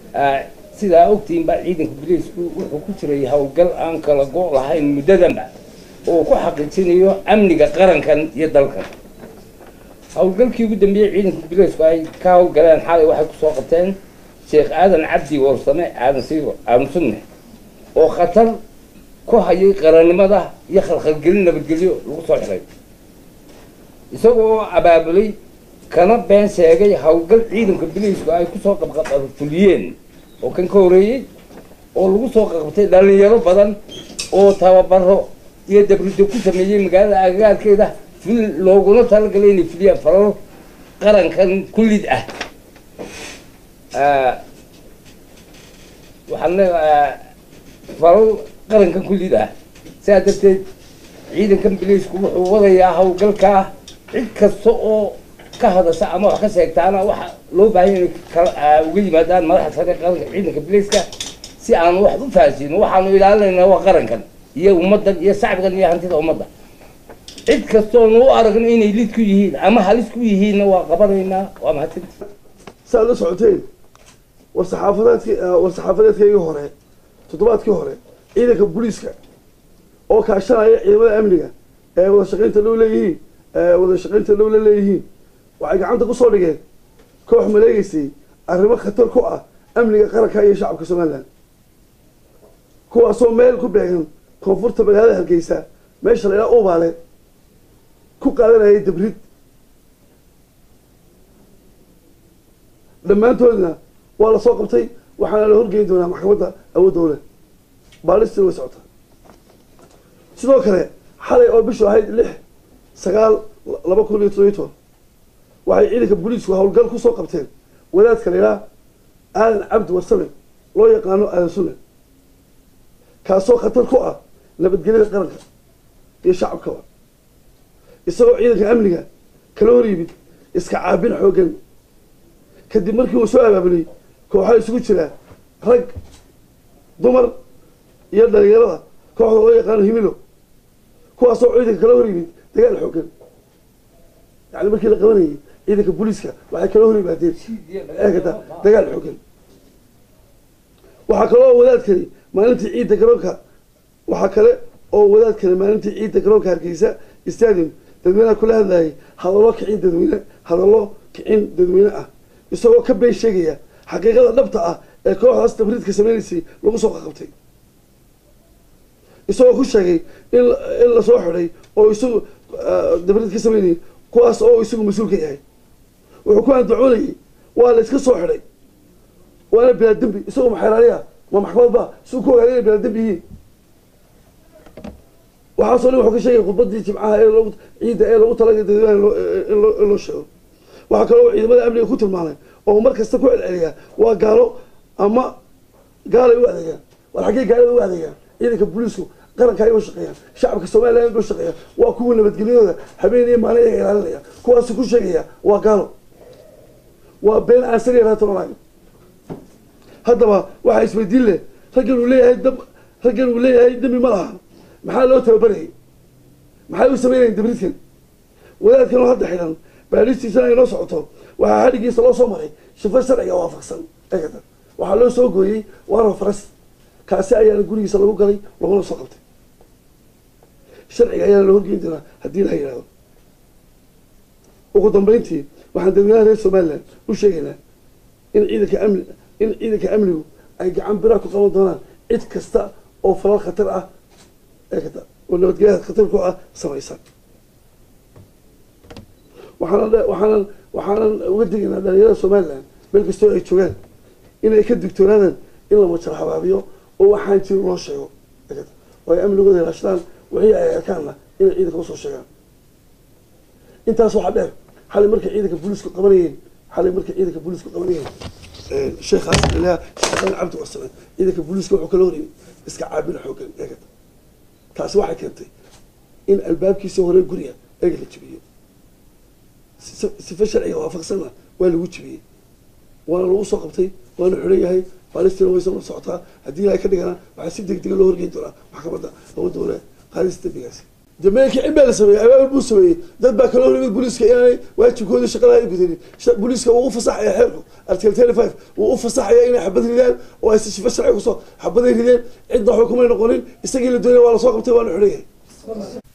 sidaa ogtihiin baa ciidanka biliisku wuxuu ku jiray howlgal aan kala go' lahayn muddadanba oo ku xaqiijinayo amniga qarankan iyo dalkan howlgalkii ugu dambeeyey ciidanka biliisku ay ka howlgaleen xalay waxay kusoo qabteen sheekh aadan cabdi warsame aadan siiro aadan sunne oo khatar ku hayay qarannimada iyo khalkhalgelin nabadgelyo lagu soo xiray isagoo abaabulay kana been sheegay howlgal ciidanka biliisku ay kusoo qabqabfuliyeen oo kan ka horeeyey oo lagu soo qabtay dhalinyaro badan oo tababaro iyo dabrido ku sameeyey magaalada agagaarkeeda fil looguna talagalay inay fuliyaan falal qarankan kullid ah waxaan leedahay falal qarankan kullid ah sidaa darteed ciidankan biliisku wuxuu wadayaa howlgalkaa cid kasta oo ka hadasha ama wax ka sheegtaana waxa loo baahan inay uga yimaadaan madaxa sare qaranka ciidanka biliiska si aanu wax u fahansiino waxaanu ilaalinaynaa waa qarankan iyo ummaddan iyo shacbigan iyo hantida ummadda cid kastoonu u aragno inay lid ku yihiin ama halis ku yihiinna waa qabanaynaa waa mahadsanti saaad la socoteen war saxaafadeedki war saxaafadeedkaygii hore toddobaadkii hore ciidanka booliiska oo kaashanaya ciidamada amniga ee wada shaqaynta dhow leeyihiin ee wada shaqaynta dhow la leeyihiin waxay gacanta kusoo dhigeen koox maleegeysay arrimo khatar ku ah amniga qaranka iyo shacabka somalilan kuwaasoo meel ku beegan koonfurta magaalada hargeysa meesha la idhaha ubaale ku qaadanayay dabrid dhammaantoodna waa lasoo qabtay waxaana la horgeyn doonaa maxkamadda awoodowle baalistii way socotaa sidoo kale xalay oo bishu ahayd lix sagaal laba kun iyo toddobiyi toban waxay ciidanka booliisku howlgal kusoo qabteen wadaadka la idhaha aadan cabdi warsame loo yaqaano aadan sunne kaasoo khatar ku ah nabadgelyada qaranka iyo shacabkaba isagoo ciidanka amniga kala hor yimid iska caabin xooggan kadib markii uu soo abaabulay kooxaa isugu jiraa rag dumar iyo dhalinyarada kooxda loo yaqaano himilo kuwaasoo ciidanka kala hor yimid dagaal xooggan yani markii la qabanayay ciidanka booliiska waxay kala hor yimaadeen eegata dagaal xooggan waxaa kale oo wadaadkani maalintii ciidda garoonka waxaa kale oo wadaadkani maalintii ciidda garoonka hargeysa stadium dadweynaha kula hadlayay hadallo kicin dadweyne hadallo kicin dadweyne ah isagoo ka been sheegaya xaqiiqada dhabta ah ee kooxdaas tabriidka sameynaysay lagu soo qaqabtay isagoo ku sheegay in in lasoo xidhay oo isagu dabriid ka sameynayay kuwaas oo isagu mas-uul ka yahay wuxuu ku andacoonayay waa la iska soo xidhay waana bilaa dembi isagoo maxeeraaliya ma maxkamad ba siu ku ogaada inay bilaa dembi yihiin waxaasoo dhan wuxuu ka sheegay khudbadii jimcaha ee loogu ciidda ee loogu talagalay dadweynaha in loo in loo sheego waxaa kaloo ciidamada amniga ku tilmaamay oo mar kasta ku celceliyaa waa gaalo ama gaalay u adeegaan war xaggee gaalada u adeegaan ciidanka booliisku qaranka ay u shaqeeyaan shacabka somaliland u shaqeeyaan waa kuwa nabadgelyadooda habeen iyo maalin iyaga ilaalinaya kuwaasu ku sheegaya waa gaalo waa been aan sariya raatan olahayn haddaba waxaa isweydiin leh raggan uu leeyahay dab raggan uu leeyahay dembi ma laha maxaa loo tababarayay maxay u sameynayeen dabridkan wadaadkan oo hadda xidhan baadhistiisana ay noo socoto waxaa hadhigiisa loo soo maray shifo sharciga waafaqsan eegata waxaa loo soo gooyey waana faras kaasi ayaana gurigiisa lagu galay laguna soo qabtay sharciga ayaana la horgeyn doonaa haddii la yidhahdo ugu dambeyntii waxaan dadweynaha reer somaliland u sheegaynaa in ciidanka amni in ciidanka amnigu ay gacan biraa ku qaban doonaan cid kasta oo falal khatar ah eegata oo nabadgelyada khatar ku ah samaysan waxaanan waxaanan waxaanan uga digaynaa dhalinyarada somaliland meel kastoo ay joogaan inay ka digtoonaadaan in la majar habaabiyo oo waxaan jirin loo sheego eegata oo ay amnigooda ilaashadaan wixii ay arkaanna inay ciidanka usoo sheegaan intaas waxaa dheer xalay markay ciidanka booliisku qabanayeen xalay markay ciidanka booliisku qabanayeen sheekhaas ilaah sheekhan cabdi warsame ciidanka booliiska wuxuu kala horeyay iska caabin xoogan eegata taasi waxay keentay in albaabkiisa hore guriga eega la jibiyo sife sharciga waafaqsanna waa lagu jibiyey waana lagu soo qabtay waana xidhan yahay baalistina way soo socotaa haddii ilahay ka dhigana waxaa si deg dega loo horgeyn doonaa maxkamadda awoodda wale qaadista dembigaasi dameelkii cib baa la sameeyey abaabul buu sameeyey dad baa kaloo yimid booliiska inaanay waajibkoodii shaqada ay gudanin booliiska wuu u fasaxaya xeerku article thirty five wuu u fasaxaya inay xabad ridaan oo ay si shifo sharci kusoo xabaday rideen cidna waxba kumay noqonin isagii la doonaya waa lasoo qabtay waa la xidhan yahay